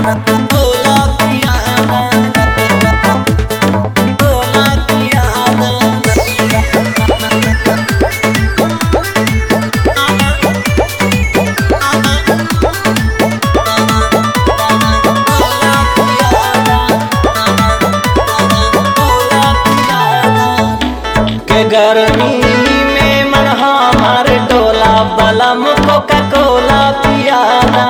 कोला पियादा कोला पियादा के गर्मी में मन हमार डोला बलम कोका कोला पियादा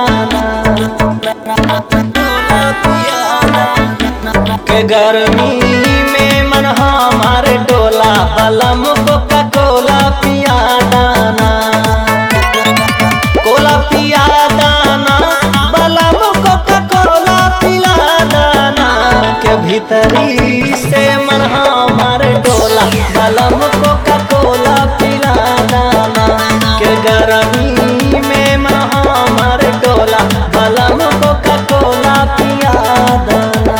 के गर्मी में मन हमार डोला बलम कोका कोला पियादा कोला पिया दाना बलम कोका कोला पिला दाना के भीतरी से मन हमार डोला बलम कोका कोला पिला दाना के गर्मी में मन हमार डोला बलम कोका कोला पिया दाना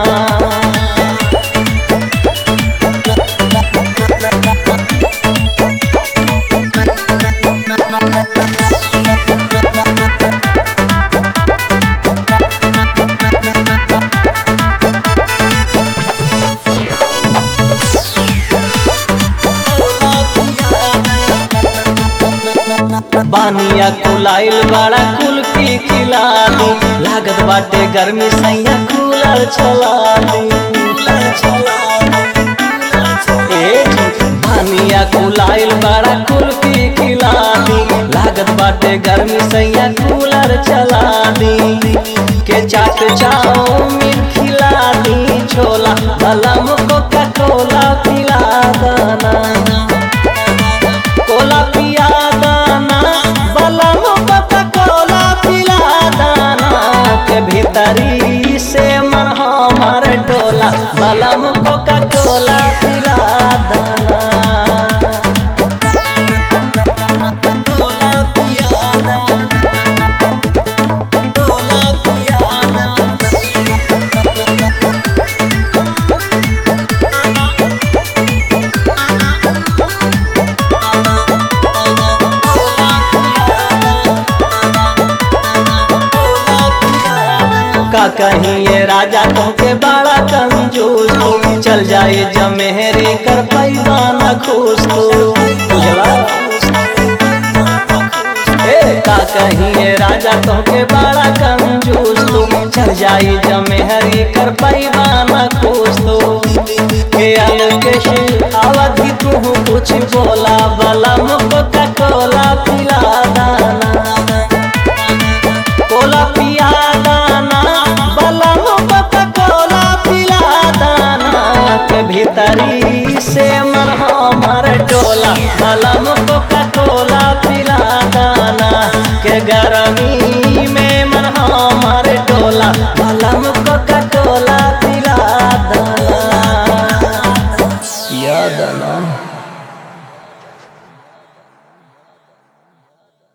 बानिया कुलाइल बड़ा कुल्फी खिला दी लागत बाटे गर्मी सैया कूलर चला दी ए, बानिया कुलाइल बड़ा कुल्फी खिला दी लागत बाटे गर्मी सैया कूलर चला दी के चाट चाउमीन खिला दी छोला बलम कोका कोला पिला दाना कोला पिया दाना बलम कोका कोला पिला दाना के भीतरी से मन हमार डोला बलम कोका कोला पिला दाना कोला पिया दाना कोला पिया दाना का कहीं ये राजा तुमके बड़ा कंजूस हो चल जाए जमेहरी कर पैमाना खुश तो बुझला ए का कहीं ये राजा तुमके बड़ा कंजूस तो चल जाए जमेहरी कर पैमाना खुश तो के अलकेश अवधि तू कुछ बोला बलम कोका कोला पिला दाना कोला पिया दाना बलम कोका कोला पिला दाना के भीतरी से मन हमार डोला बलम कोका कोला पिला दाना के गर्मी में मन हमार डोला बलम कोका